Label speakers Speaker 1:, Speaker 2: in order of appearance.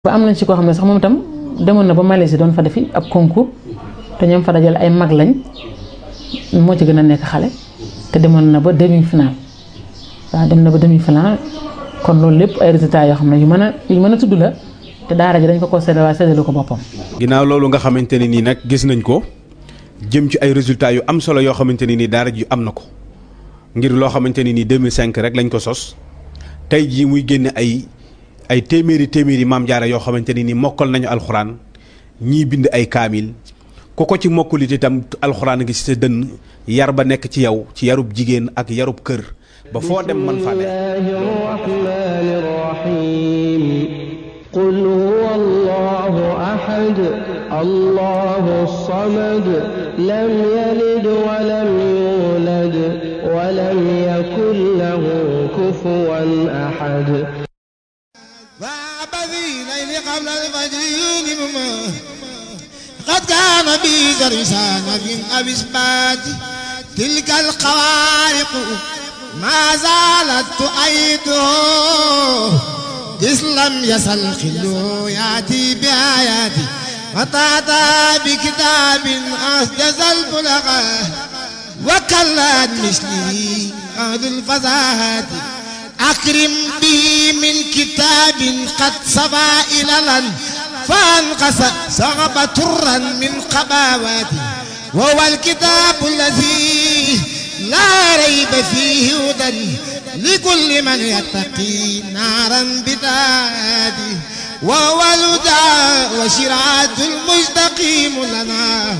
Speaker 1: ba am nañ ci koo xam ne sax moom itam demoon na ba Malaisie doon fa defi ab concours te ñoom fa dajale ay mag lañ moo ci gën a nekk xale te demoon na ba demi final waaw dem na ba demi final kon loolu lépp ay résultats yoo xam ne yu mën a yu mën a tudd la te daara ji dañ ko ko séddale waaye séddalu ko boppam.
Speaker 2: ginnaaw loolu nga xamante ne nii nag gis nañ ko jëm ci ay résultats yu am solo yoo xamante ne nii daara ji am na ko ngir loo xamante ne nii 2005 rek lañ ko sos tey jii muy génne ay ay téeméeri téeméeri maam jaara yoo xamante ne nii mokkal nañu alxuraan ñii bind ay kaamil ku ko ci mokkulit itam alxuraan gi ci sa dënn yar ba nekk ci yow ci yarub jigéen ak yarub kër ba foo dem man fa ne
Speaker 3: قل هو الله أحد الله الصمد لم يلد ولم يولد ولم يكن له كفوا أحد
Speaker 4: وعبثي ليل قبل الفجر يوم قد كان بي زرسان في أبسبات تلك الخوارق ما زالت تؤيده إذ لم يزل خلو يأتي بآياتي وتعطى بكتاب أسجز البلغة وكلت مثله أهل الفزاهات أكرم به من كتاب قد صفى إللا فانقص صغب ترا من قباوات وهو الكتاب الذي لا ريب فيه هدى لكل من يتقي نارا بدادي وهو الهدى وشرعة المستقيم لنا